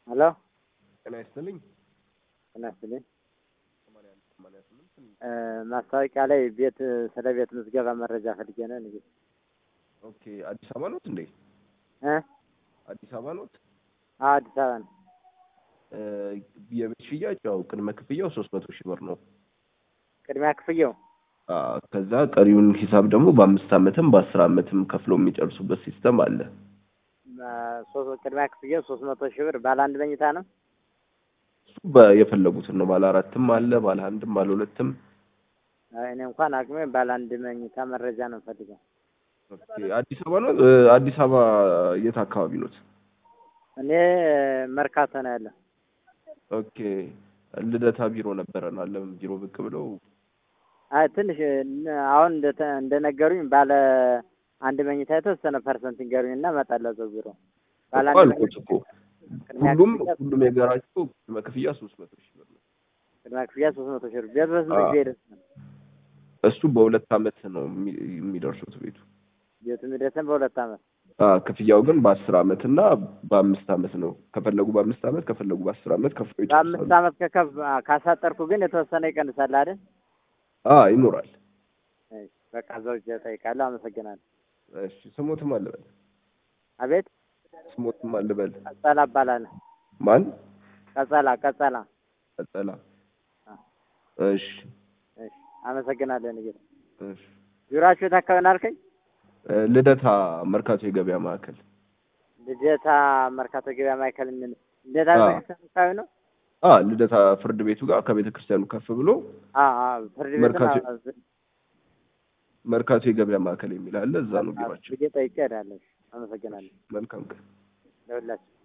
ሄሎ ጤና ይስጥልኝ። ጤና ይስጥልኝ። ሰማንያ አንድ ሰማንያ ስምንት እ ማስታወቂያ ላይ ቤት ስለ ቤት ምዝገባ መረጃ ፈልጌ ነው። ንግድ ኦኬ። አዲስ አበባ ኖት እንዴ? እ አዲስ አበባ ኖት? አዎ አዲስ አበባ ነው። እ የቤት ሽያጭ ያው ቅድመ ክፍያው ሶስት መቶ ሺህ ብር ነው። ቅድሚያ ክፍያው አ ከዛ ቀሪውን ሂሳብ ደግሞ በአምስት ዓመትም በአስር ዓመትም ከፍሎ የሚጨርሱበት ሲስተም አለ። እ ሶስት ቅድሚያ ክፍያው ሶስት መቶ ሺህ ብር ባለ አንድ መኝታ ነው። እሱ በ- የፈለጉትን ነው። ባለ አራትም አለ፣ ባለ አንድም፣ ባለ ሁለትም። አይ እኔ እንኳን አቅሜ ባለ አንድ መኝታ መረጃ ነው ፈልገው። ኦኬ። አዲስ አበባ ነው? እ አዲስ አበባ የት አካባቢ ኖት? እኔ መርካቶ ነው ያለው። ኦኬ። ልደታ ቢሮ ነበረን አለም ቢሮ ብቅ ብለው አይ ትንሽ እ አሁን እንደተ እንደነገሩኝ ባለ አንድ መኝታ የተወሰነ ፐርሰንት ይንገሩኝ እና እመጣለሁ እዛው ቢሮ። ባለ እኮ አንድ አልኩት መኝታ እኮ ሁሉም ሁሉም የጋራቸው ቅድመ ክፍያ ሶስት መቶ ሺህ ብር ነው። ቅድሚያ ክፍያ ሶስት መቶ ሺህ ብር ቤት በስንት አዎ። ጊዜ ይደርሳል? እሱ በሁለት ዓመት ነው የሚ- የሚደርሱት ቤቱ። ቤቱ የሚደርሰን በሁለት ዓመት አ ክፍያው ግን በአስር ዓመት እና በአምስት ዓመት ነው። ከፈለጉ በአምስት ዓመት ከፈለጉ በአስር ዓመት ከፍሎ በአምስት ይጨርሳሉ። ዓመት ከከፍ ካሳጠርኩ ግን የተወሰነ ይቀንሳል አይደል? አ ይኖራል። እሺ፣ በቃ እዛው ሂጅ እጠይቃለሁ። አመሰግናለሁ። እሺ ስሞትም አልበል አቤት ስሞትም አልበል ቀጸላ እባላለሁ። ማን ቀጸላ ቀጸላ። ቀጠላ አ፣ እሺ እሺ፣ አመሰግናለሁ። ንግድ እሺ ቢሮአችሁ የት አካባቢ ነው አልከኝ? እ ልደታ መርካቶ የገበያ ማዕከል ልደታ መርካቶ ገበያ ማዕከል ምን ልደታ አዎ። ቤተክርስቲያን አካባቢ ነው? አ ልደታ ፍርድ ቤቱ ጋር ከቤተ ክርስቲያኑ ከፍ ብሎ አዎ አዎ፣ ፍርድ ቤት መርካቶ- መርካቶ የገበያ ማዕከል የሚል አለ። እዛ ነው ቢሯቸው። ጠይቄ እሄዳለሁ። አመሰግናለሁ መልካም ቀን። ለሁላችሁ